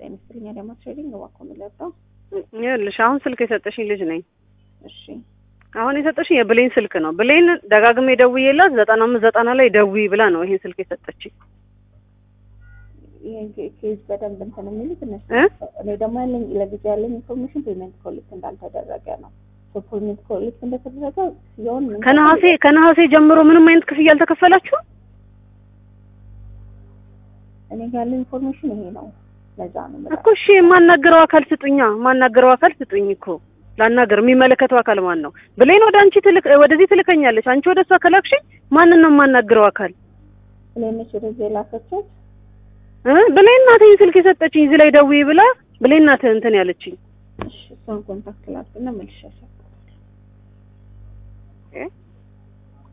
ጤና ይስጥልኝ አዳማ ትሬዲንግ እባክዎ ምን ልርዳው? ይኸውልሽ አሁን ስልክ የሰጠሽኝ ልጅ ነኝ። እሺ አሁን የሰጠሽኝ የብሌን ስልክ ነው። ብሌን ደጋግሜ ደውዬላት ዘጠና አምስት ዘጠና ላይ ደውዪ ብላ ነው ይሄን ስልክ የሰጠችኝ። ይሄን ኬ- ኬዝ በደንብ እንትን የሚሉት እነሱ እ? እኔ ደግሞ ያለኝ ለጊዜ ያለኝ ኢንፎርሜሽን ፔመንት ኮሌክት እንዳልተደረገ ነው። ፔመንት ኮሌክት እንደተደረገ ሲሆን ምን ከነሐሴ ከነሐሴ ጀምሮ ምንም አይነት ክፍያ አልተከፈላችሁም? እኔ ጋር ያለኝ ኢንፎርሜሽን ይሄ ነው። ለዛ ነው የምልህ። እኮ እሺ፣ የማናገረው አካል ስጡኛ፣ የማናገረው አካል ስጡኝ እኮ ላናገር። የሚመለከተው አካል ማን ነው? ብሌን ወደ አንቺ ትልክ ወደዚህ ትልከኛለች፣ አንቺ ወደ እሷ ከላክሽኝ ማንን ነው የማናግረው አካል? ብሌነች ወደዚህ የላከችው እ ብሌን ናት ይሄን ስልክ የሰጠችኝ እዚህ ላይ ደውዪ ብላ ብሌን ናት እንትን ያለችኝ። እሺ እሷን ኮንታክት ላድርግና መልሼ እ